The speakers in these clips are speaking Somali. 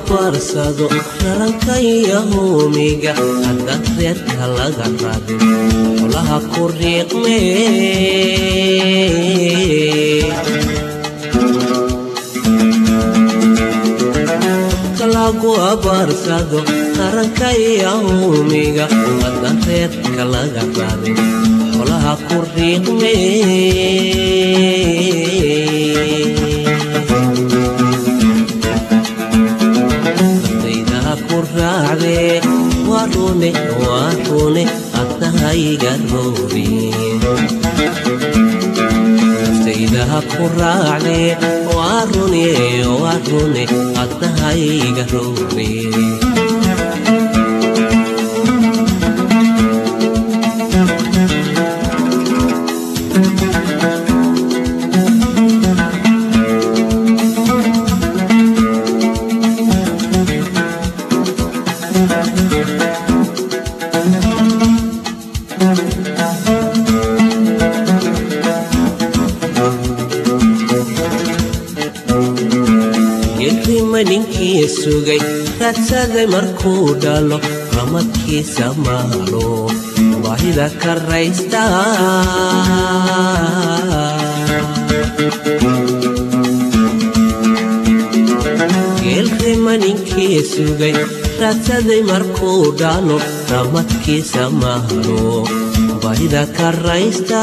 abaarsado raranka iyo huumiga haddaan reerka laga rabin xolaha ku riiqme lagu abaarsado raranka iyo huumiga haddaan reerka laga rabin xolaha ku riiqme warune warune adnahayga roori naftaydaha ku raacne warune warune adnahayga roori ninkii sugay raadsaday markuu dhalo ramadkiisa maalo baahida ka raysta geelrima ninkii sugay raadsaday markuu dhalo ramadkiisa maalo baahida ka raysta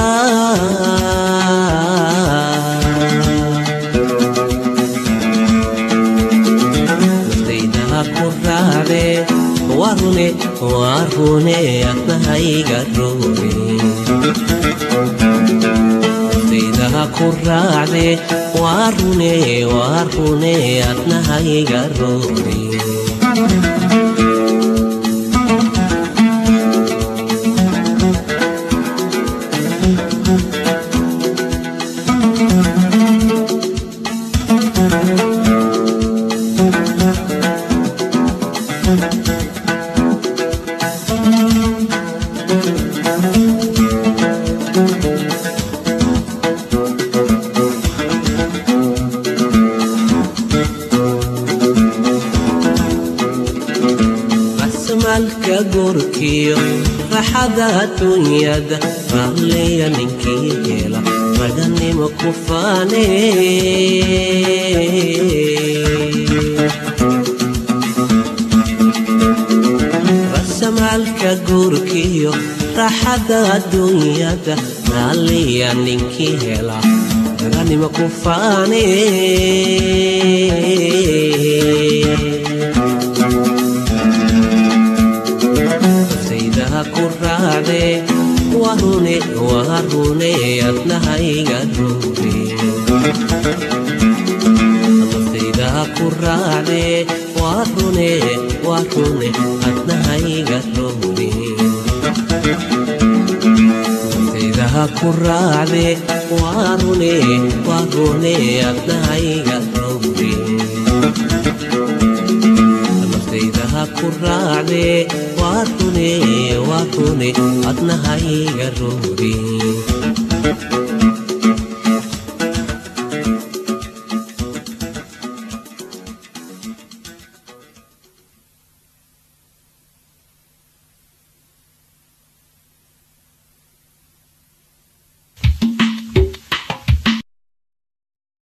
warune warune adnahayga roore naftaydaha ku raacde warune warune adnahayga roore malka gorkiyo raxada adduunyada raalleya ninkii hela raganimo ku faane rasamaalka gorkiyo raxada adduunyada raalleya ninkii hela raganimo ku faane ku raacde warune warune adnahayga roore naftaydaha ku raacde warune warune adnahayga roore naftaydaha ku raacde warune warune adnahayga roore naftaydaha ku raacde warune warune adnahayga roore